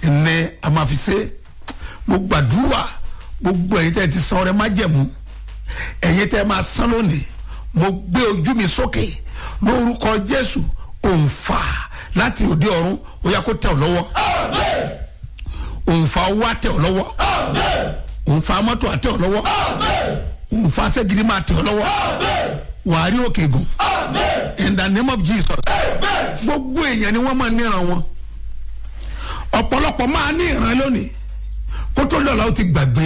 ní a máa fi ṣe mo gbàdúrà gbogbo ẹ̀yin tẹ́ ti san ọrẹ májẹ̀mú ẹ̀yin tẹ́ máa san lónìí mo gbé ojú mi sókè lórúkọ jésù òǹfà láti òde ọ̀run ó yá kó tẹ̀ ọ́ lọ́wọ́ òǹfà owó àtẹ̀ ọ́ lọ́wọ́ òǹfà mọ́tò àtẹ̀ ọ́ lọ́wọ́ òǹfà sẹ́gidi máa tẹ̀ ọ́ lọ́wọ́ wàá rí òkè gùn in the name of jesus gbogbo èèyàn ni wọ́n máa níran wọn ọ̀pọ̀lọpọ̀ máa ní ìran lónìí kó tó lọ́la ó ti gbàgbé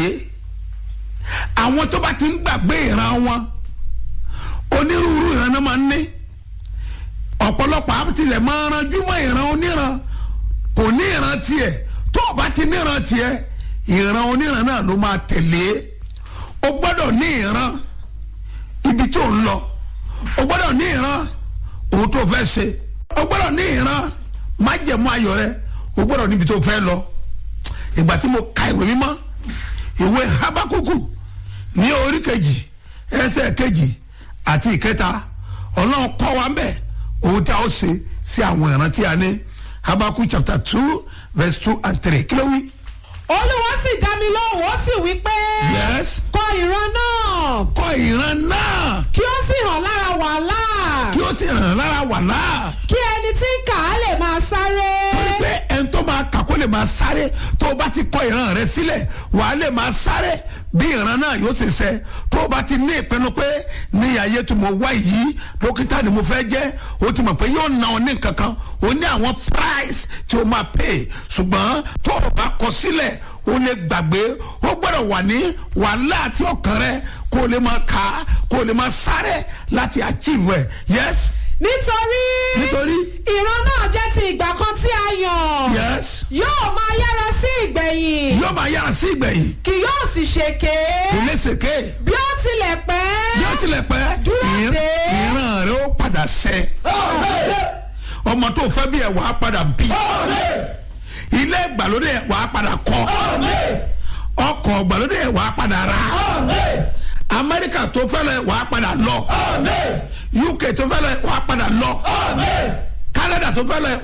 àwọn tó bá ti ń gbàgbé ìran wọn onírúurú ìran náà máa ń ní ọ̀pọ̀lọpọ̀ àbítilẹ̀ máa ranjú mọ́ ìran oníran kò ní ìran tiẹ̀ tó o bá ti níran tiẹ̀ ìran oníran náà ló máa tẹ̀lé o gbọ́dọ̀ ní ìran ibi tó ń lọ o gbọ́dọ̀ ní ìran ohun tó fẹ́ ṣe o gbọ́dọ̀ ní ìran májẹ̀mú ayọ̀ rẹ o gbọ́dọ̀ níbi tó fẹ́ lọ ìgbà tí mo ka ìwé mímọ́ ìwé habakuku ní orí kejì ẹsẹ̀ kejì àti ìkẹta ọlọ́run kọ́ wa ń bẹ̀ ohun tí a ó ṣe sí àwọn ìran tí a ní habakuku chapter two verse two and three kí ló wí. olúwa sì dá mi lóhùn ó sì wí pé yes kọ ìran náà kọ́ ìran náà kí ó sì hàn lára wàhálà kí ó sì ràn lára wàhálà kí ẹni tí ń kà á lè máa sáré. torí pé ẹni tó máa kà kó lè máa sáré tó o bá ti kọ ìran rẹ sílẹ̀ wàá lè máa sáré bí ìran náà yóò ṣe ṣẹ tó o bá ti ní ìpinnu pé ní ayé tí mo wá yìí dókítà ni mo fẹ́ jẹ́ o ti mọ̀ pé yóò na ọ ní kankan o ní àwọn price tí o máa pay ṣùgbọ́n tó o bá kọ sílẹ̀ o lè gbàgbé o gbọ́dọ̀ wà ní wàhálà àti ọkàn rẹ kó o lè máa kà á kó o lè máa sáré láti achieve ẹ yes nítorí nítorí ìran náà jẹ́ ti ìgbà kan tí a yàn yes yóò máa yára sí ìgbẹ̀yìn yóò máa yára sí ìgbẹ̀yìn kì yóò sì ṣèké kò lè ṣèké bí ó tilẹ̀ pẹ́ bí ó tilẹ̀ pẹ́ Dúró ìr- dè. ìran rẹ ó padà ṣẹ ọmọ tó fẹ́ bí ẹ̀ wàá padà bí ilé ìgbàlódé ẹ̀ wàá padà kọ́ ọkọ̀ ìgbàlódé ẹ̀ wàá padà rà amẹ́ríkà tó fẹ́ lọ ẹ̀ wàá padà lọ uk tó fẹ́ lọ ẹ̀ wàá padà lọ canada tó fẹ́ lọ ẹ̀